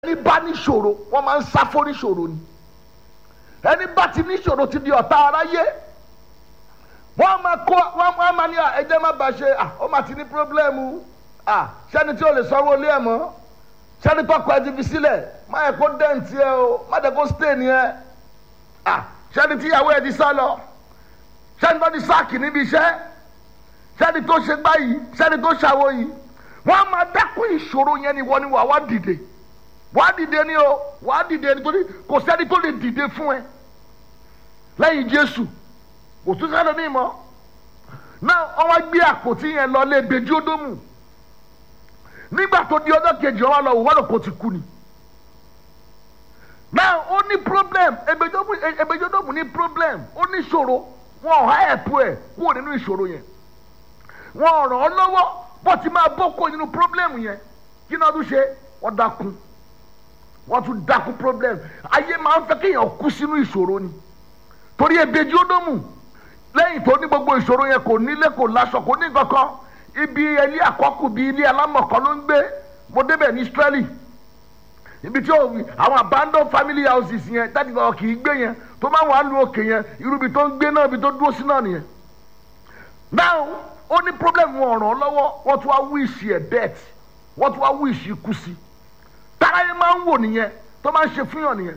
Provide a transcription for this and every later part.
ẹni bá níṣòro wọ́n máa ń sá fún níṣòro ni ẹni bá ti níṣòro ti di ọ̀tá aráyé wọ́n máa kó wọ́n máa ní ẹjẹ́ má bàa ṣe ó máa ti ní pírọ́blẹ́mù sẹ́ni tí o lè sanwó ilé ẹ̀ mọ́ sẹ́ni tọkọ ẹ ti fi sílẹ̀ má yẹ kó dẹ́ǹtì ẹ o má yẹ kó stéènì ẹ sẹ́ni tí ìyàwó ẹ ti sá lọ sẹ́ni tó ti sáàkì níbi iṣẹ́ sẹ́ni tó ṣe gbá yìí sẹ́ni tó ṣàwó yìí wọ́n á máa dákún ìṣòro yẹn ni wọ́n ni wà wá dìde wà á dìde ni o wà á dìde nítorí kò sẹ́ni tó lè dìde fún ẹ lẹ́yìn Jésù kò tún sẹ́ni ní ìmọ̀ náà wọ́n wá gbé àpótí yẹn lọ lé bèjì ódómù nígbà tó di ọjọ́ kejì wọn lọ wọ́n lọ kó ti kú ni náà ó ní problem ebèjì ódómù ní problem ó ní ìṣòro wọn ò há ẹ̀pù ẹ̀ kúrò nínú ìṣòro yẹn wọn ò ràn ọ́ lọ́wọ́ bó ti máa bọ́ kó nínú problem yẹn kí náà tún ṣe wọ́n dákun wọ́n tún dákun problem ayé máa ń fẹ́ kéèyàn kú sínú ìṣòro ni torí ebèjì ódómù lẹ́yìn tó ní gbogbo ìṣòro yẹn kò nílé kò láṣọ kò ní kankan ibi ilé àkọ́kù bíi ilé alámọ̀kọ́ ló ń gbé mo débẹ̀ ní Israeli ibi tí àwọn abandoned family houses yẹn dájú kan kì í gbé yẹn tó máa wà á lu òkè yẹn irú ibi tó ń gbé náà ibi tó dúró sí náà nìyẹn now ó ní problem wọn ràn án lọ́wọ́ wọ́n tún wá wíìsì ẹ̀ death wọ́n tún wá wíìsì ikú sí táráyé máa ń wò nìyẹn tó máa ń ṣe fúnyàn nìyẹn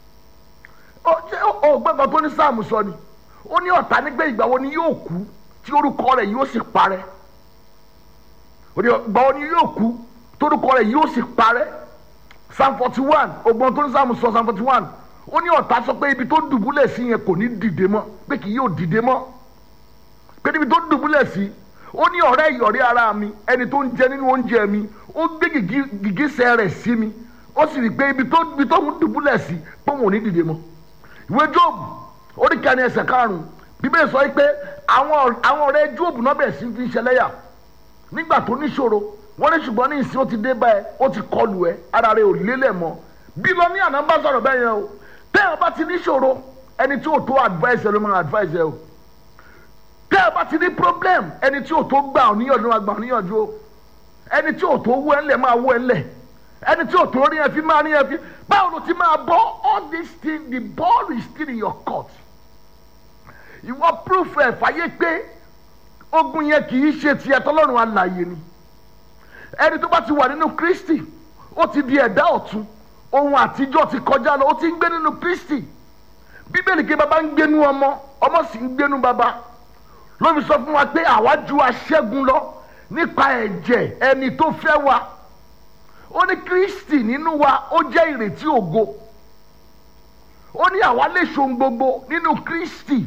ó gbẹ́gbẹ́ tó ní sáàmù sọ ni ó ní ọ̀tá nígbẹ́ ìgbà wo ni yóò kú tí orúkọ rẹ̀ yóò sì parẹ́ ó ní ìgbà wo ni yóò kú tí orúkọ rẹ̀ yóò sì parẹ́ psalm forty one ọgbọ́n tó ní sáàmù sọ psalm forty one ó ní ọ̀tá sọ pé ibi tó dùbúlẹ̀ sí yẹn kò ní dìde mọ́ pé kì yóò dìde mọ́ pé níbi tó dùbúlẹ̀ sí ó ní ọ̀rẹ́ ìyọ̀rẹ́ ara mi ẹni tó ń jẹ nínú oúnjẹ mi ó gbé gìgísẹ̀ rẹ̀ sí mi ó sì rí i pé ibi tó ibi tó ń dùbúlẹ̀ sí pé òun ò ní dìde mọ́ ìwé Jóòbù oríkàní ẹsẹ̀ karùn-ún bíbélì sọ pé àwọn àwọn ọ̀rẹ́ Jóòbù náà bẹ̀rẹ̀ sí fi ṣẹlẹ́yà nígbà tó níṣòro wọ́n ní ṣùgbọ́n ní ìsìn ó ti dé báyẹn ó ti kọlù ẹ ara rẹ ò lélẹ̀ mọ́ bí lọ ní àná bá sọ̀rọ̀ bẹ́ẹ̀ yẹn o tẹ́ ẹ bá ti níṣòro ẹni tí ò tó advice ẹ ló máa advice ẹ o tẹ́ ẹ bá ti ní problem ẹni tí ò tó gbà ọ́ níyànjú máa gbà ọ́ níyànjú o ẹni tí ò tó wọ́ ẹ ńlẹ̀ máa wọ́ ẹ ńlẹ̀ ẹni tí ò tó rí ẹ fi máa rí ẹ fi báwo ló ti máa bọ́ all this thing the ball is still in your court ìwọ proof ẹ fàyè pé ogun yẹn kì í ṣe tiẹ̀ tọ́lọ́run alààyè ni ẹni tó bá ti wà nínú Kristi ó ti di ẹ̀dá ọ̀tun ohun àtijọ́ ti kọjá lọ ó ti ń gbé nínú Kristi bíbélì kí baba ń gbénú ọmọ ọmọ sì ń gbénú baba ló fi sọ fún wa pé àwa ju aṣẹ́gun lọ nípa ẹ̀jẹ̀ ẹni tó fẹ́ wa ó ní Kristi nínú wa ó jẹ́ ìrètí ògo ó ní àwa lè ṣohun gbogbo nínú Kristi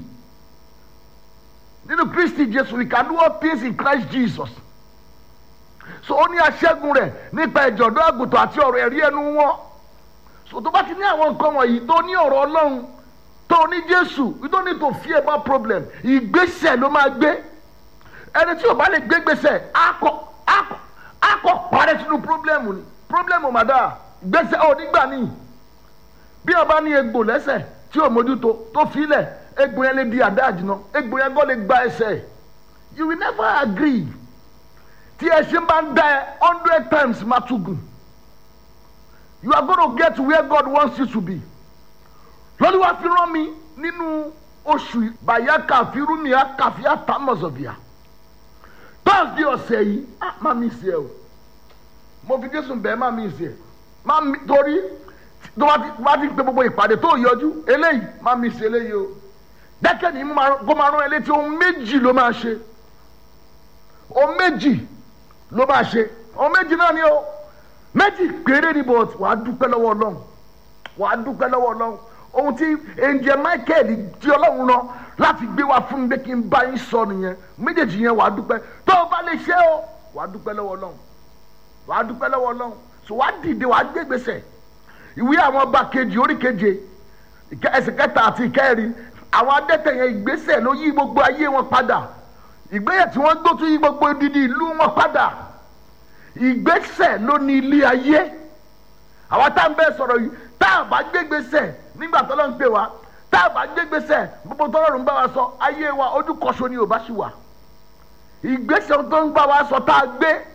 nínú Kristi Jésù we can do all things in Christ Jesus so ó ní aṣẹ́gun rẹ̀ nípa ẹ̀jẹ̀ ọ̀dọ́ àgùntàn àti ọ̀rọ̀ ẹ̀rí ẹnu wọn so tó bá ti ní àwọn nǹkan wọ̀nyí tó ní ọ̀rọ̀ Ọlọ́run tó ní Jésù you don't need to fear about problem ìgbésẹ̀ ló máa gbé ẹni tí ò bá lè gbé gbèsè akọ akọ akọ parẹ́ sínú problem ni problem màdá gbèsè ò nígbà ní bí o bá ní egbò lẹ́sẹ̀ tí o mójútó tó filẹ̀ egbò yẹn lè di àdá àjìnà egbò yẹn gbọ́ lè gba ẹsẹ̀ you will never agree tí ẹṣin bá ń dá ẹ hundred times má tún gùn you are gonna get where God wants you to be lọ́dún wá fi rán mi nínú oṣù bàyákà fírúmìá kàfíà támọ̀sọ̀bìà tọ́sí ọ̀sẹ̀ yìí má mi sí ẹ o mo fi Jésù bẹ́ẹ̀ má mi sí ẹ má mi torí tó bá ti pe gbogbo ìpàdé tó yọjú eléyìí má mi sí eléyìí o dẹ́kẹ́ ni kó máa rán ẹ létí ohun méjì ló máa ṣe ohun méjì ló máa ṣe ohun méjì náà ni o méjì péré ni but wàá dúpẹ́ lọ́wọ́ Ọlọ́run wàá dúpẹ́ lọ́wọ́ Ọlọ́run ohun tí angel Michael di Ọlọ́run lọ láti gbé wá fún mi pé kí n bá yín sọ nìyẹn méjèèjì yẹn wàá dúpẹ́ tó o bá lè ṣe o wàá dúpẹ́ lọ́wọ́ Ọlọ́run wàá dúpẹ́ lọ́wọ́ Ọlọ́run so wàá dìde wàá gbé gbèsè ìwé àwọn ọba kejì orí keje ẹsẹ̀ kẹta àti ìkẹrin àwọn adẹ́tẹ̀ yẹn ìgbésẹ̀ ló yí gbogbo ayé wọn padà ìgbésẹ̀ tí wọ́n gbó tún yí gbogbo odidi ìlú wọn padà ìgbésẹ̀ ló ní ilé ayé àwọn tá à ń bẹ sọ̀rọ̀ yìí tá a bá gbé gbèsè nígbà tó lọ́n pè wá tá a bá gbé gbèsè gbogbo tó lọ́rùn bá wa sọ ayé wa ojú kọ̀ṣọ́ ni ò bá ṣì wà ìgbésẹ̀ tó ń bá wa sọ tá a gbé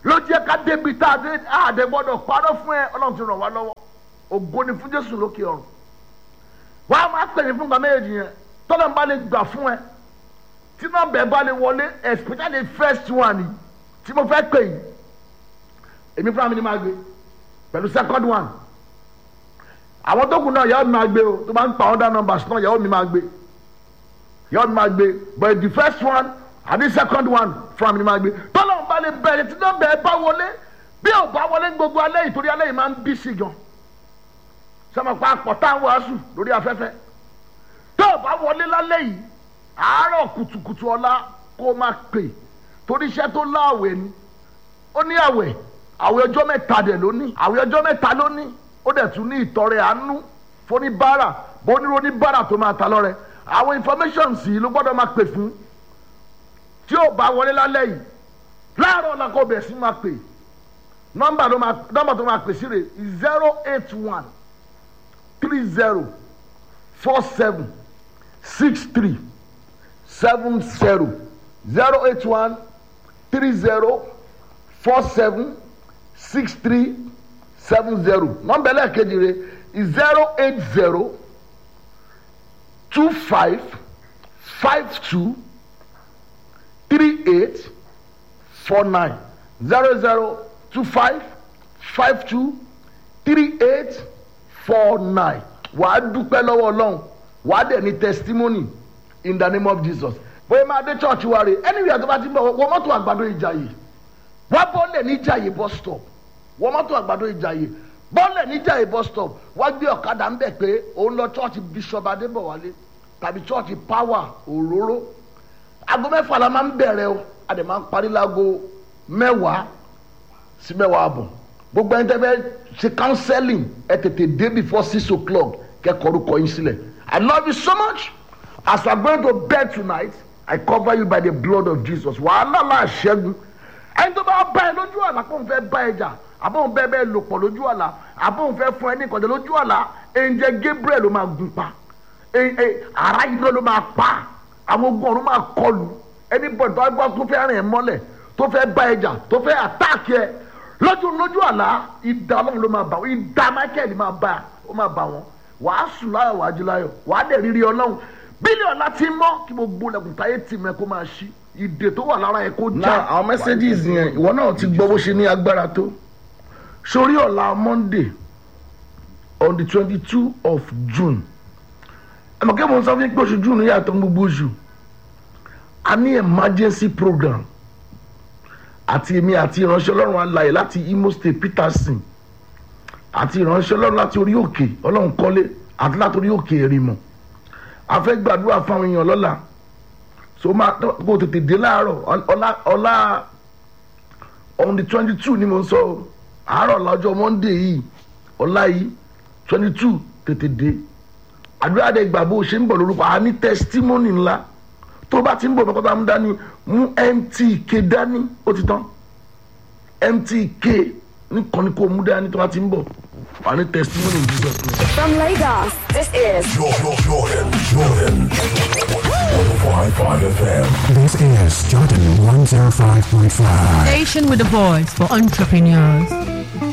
ló jẹ́ ká débi tá a dé àdé gbọ́dọ̀ parọ́ fún ẹ ọlọ́run ti ràn wá lọ́wọ́ ògo ni fún jésù lókè ọ̀run wọ́n á máa pè ní fún gbàmé èjì yẹn tọ́lọ́ bá lè gbà fún ẹ tí nọ́mbà ẹ bá lè wọlé especially first one yìí tí mo fẹ́ pè yìí èmi fúnra mi ni máa gbé pẹ̀lú second one àwọn tó kù náà yàrá mi máa gbé o tó máa ń pa other numbers náà yàrá mi máa gbé yàrá mi máa gbé but the first one àbí second one fúnra mi ni máa gbé tọ́lọ́ bá lè bẹ̀rẹ̀ tí nọ́mbà ẹ bá wọlé bí ò bá wọlé gbogbo alẹ́ yìí torí alẹ́ yìí máa ń bí sí gan sọmọ pa àpọ̀ tá à ń wàásù lórí afẹ́fẹ́ tó o bá wọlé lálẹ́ yìí àárọ̀ kùtùkùtù ọ̀la kó o máa pè torí iṣẹ́ tó láàwẹ̀ ni ó ní àwẹ̀ àwẹ̀ ọjọ́ mẹ́ta dẹ̀ ló ní àwẹ̀ ọjọ́ mẹ́ta ló ní ó dẹ̀ tún ní ìtọrẹ àánú fóníbàárà bóníró oníbàárà tó máa ta lọ́rẹ àwọn information sì ló gbọ́dọ̀ máa pè fún tí o bá wọlé lálẹ́ yìí láàárọ̀ ọ̀la kó o bẹ̀ sí máa pè nọ́mbà tó máa nọ́mbà tó máa pè sí rè zero eight one three zero four seven six three seven zero zero eight one three zero four seven six three seven zero nọ́mbà ẹlẹ́ẹ̀kejì rẹ̀ zero eight zero two five five two three eight four nine zero zero two five five two three eight four nine wàá dúpẹ́ lọ́wọ́ ọlọ́run wàá dẹ̀ ní testimony in the name of jesus bóyá máa dé church wa rè anywhere tó bá ti bọ̀ wọ́n mọ́tò àgbàdo ìjàyè wá bọ́ọ̀lẹ̀ ní ìjàyè bus stop wọ́n mọ́tò àgbàdo ìjàyè bọ́ọ̀lẹ̀ ní ìjàyè bus stop wá gbé ọ̀kadà ńbẹ̀ pé òun lọ church bishop adébọ̀wálé tàbí church power òróró aago mẹ́fà la máa ń bẹ̀rẹ̀ o a dẹ̀ máa ń parí láago mẹ́wàá sí mẹ́wàá àbọ̀ gbogbo ẹni tẹ́ fẹ́ ṣe counseling ẹ tètè dé before six o'clock kẹ́kọ̀ọ́ orúkọ yín sílẹ̀ i love you so much as we are going to bed tonight i cover you by the blood of jesus wàhálà là ṣẹ́gun ẹni tó bá bá ẹ lójú àlá kó n fẹ́ bá ẹ jà àbóhùn bẹ́ẹ̀ bẹ́ẹ̀ lò pọ̀ lójú àlá àbóhùn fẹ́ fún ẹ ní ìkọ̀jẹ́ lójú àlá ẹ̀ǹjẹ̀ gabriel ló máa gun pa ara yìí ló máa pa àwọn ogun ọ̀run máa kọlù ẹni bọ̀ tó gbọ́ tó fẹ́ rìn ẹ mọ́lẹ̀ tó fẹ́ bá ẹ jà tó fẹ́ àtáàkì ẹ lójú lójú àlá ìdá ọlọ́run ló máa bá wọn ìdá michael máa bá ó máa bá wọn wàá sùn láyọ̀ wàá jí láyọ̀ wàá dẹ̀ rírí ọlọ́run bílíọ̀nù láti mọ́ kí gbogbo lẹ́kùn táyé tì mẹ́ kó máa ṣí ìdè tó wà lára ẹ kó já. náà àwọn messages yẹn ìwọ náà ti gbọ́ bó ṣe ní agbára tó sórí ọ̀la monday on the twenty two of june ẹ mọ̀ kí mo sọ fún yín pé oṣù june yàtọ̀ gbogbo oṣù a ní emergency program àti èmi àti ìránṣẹ́ ọlọ́run alàyè láti imo state peterson àti ìránṣẹ́ ọlọ́run láti orí òkè ọlọ́run kọ́lé àti láti orí òkè èrìmọ̀ a fẹ́ gbàdúrà fáwọn èèyàn lọ́la so máa kó tètè dé láàárọ̀ ọlá ọlá on the twenty two ni mo sọ o àárọ̀ lọ́jọ́ monday yìí ọlá yìí twenty two tètè dé àdúrà dẹ gbà bó ṣe ń bọ̀ lórúkọ àá ní testimony ńlá tó bá ti ń bọ̀ bọ́kọ́tà mú dání mú mtk dání ó ti tán mtk nìkan ni kò mú dání tó bá ti ń bọ̀ wà ní testimony in jesus name. From Lagos, this is Jordan, Jordan, Jordan. 105.5 FM. This is Jordan 105.5. Station with a voice for entrepreneurs.